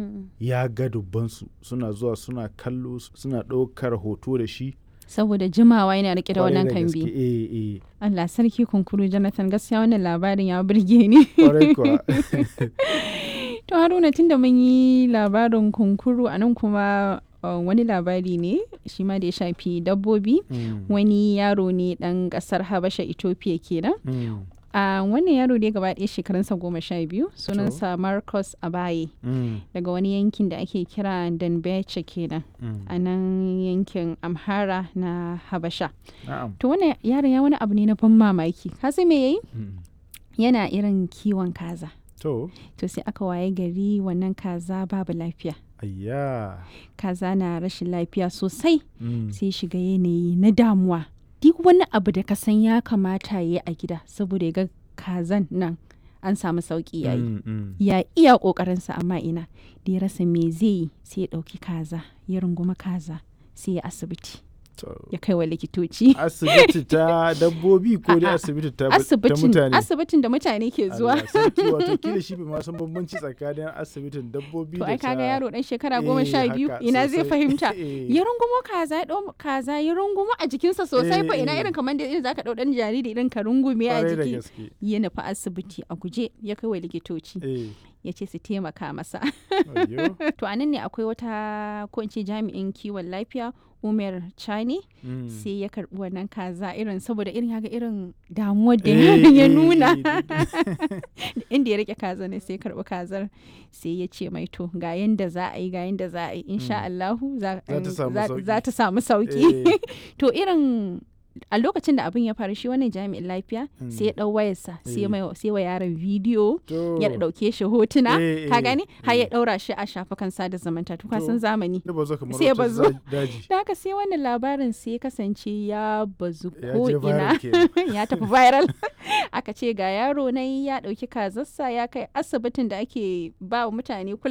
Mm. ya ga dubbansu suna zuwa suna kallo suna ɗaukar hoto da shi saboda jimawa yana rike da Kwarai wannan gaske, kambi eh eh Allah sarki kunkuru Jonathan gaskiya wannan labarin ya burge ni kwarai kuwa to Haruna tunda mun yi labarin kunkuru a nan kuma uh, wani labari ne shi ma da ya shafi dabbobi Mm, wani yaro ne dan kasar Habasha Ethiopia kenan mm, a wannan yaro dai gaba ɗaya shekarunsa goma sha biyu sunansa Marcus Abaye mm, daga wani yankin da ake kira Danbeche kenan mm. a nan yankin Amhara na Habasha na'am to wannan yaron ya wani abu ne na ban mamaki ka san me yayi Mm. yana irin kiwon kaza to to sai aka waye gari wannan kaza babu lafiya ayya kaza na rashin lafiya sosai Mm, sai shiga yanayi na damuwa duk wani abu da ka san ya kamata ya yi a gida saboda ya ga kazan nan an samu sauki yayi mm, mm. ya iya kokarinsa amma ina da ya rasa me zai yi sai ya ɗauki kaza ya runguma kaza sai ya asibiti To, ya kai wa likitoci asibiti ta dabbobi ko dai A'a, asibiti ta ta asibitin mutane asibitin da mutane ke zuwa Allah sarki, wato kila shi bai ma san bambanci tsakanin asibitin dabbobi to da ai ta kaga yaro dan shekara goma sha Eh, biyu haka, ina zai sosai. fahimta Eh. ya rungumo kaza ya ɗau kaza ya rungumo a jikinsa sosai fa Eh, ina eh. irin kamar da irin zaka ɗau ɗan jariri irin ka rungume a Kwarai da jiki gaske ya nufi asibiti a guje ya kai wa likitoci eh ya ce su taimaka masa ayyo to anan ne akwai wata ko in ce jami'in kiwon lafiya umar chani Mm. sai ya karbi wannan kaza irin saboda irin haka irin damuwar da Eh, yaron ya eh, nuna eh, inda ya rike kaza ne sai ya karbi kazar sai ya ce mai to ga yanda za a yi ga yanda za a yi insha Allahu za Za ta samu za- sauki. za ta samu sauki eh, to irin a lokacin da abin ya faru shi wannan jami'in lafiya Mm. sai ya dau wayarsa sai Eh. mai sai wa yaron bidiyo to ya dauke shi hotuna Eh, ka eh, gani har ya eh. daura shi a shafukan sada zumunta to ka To. san zamani ya bazo kamar sai ya wata bazo. za- daji da haka sai wannan labarin sai ya kasance ya bazu ya ko je ina viral kenan ya tafi viral aka ce ga yaro na ya dauki kazarsa ya kai asibitin da ake ba wa mutane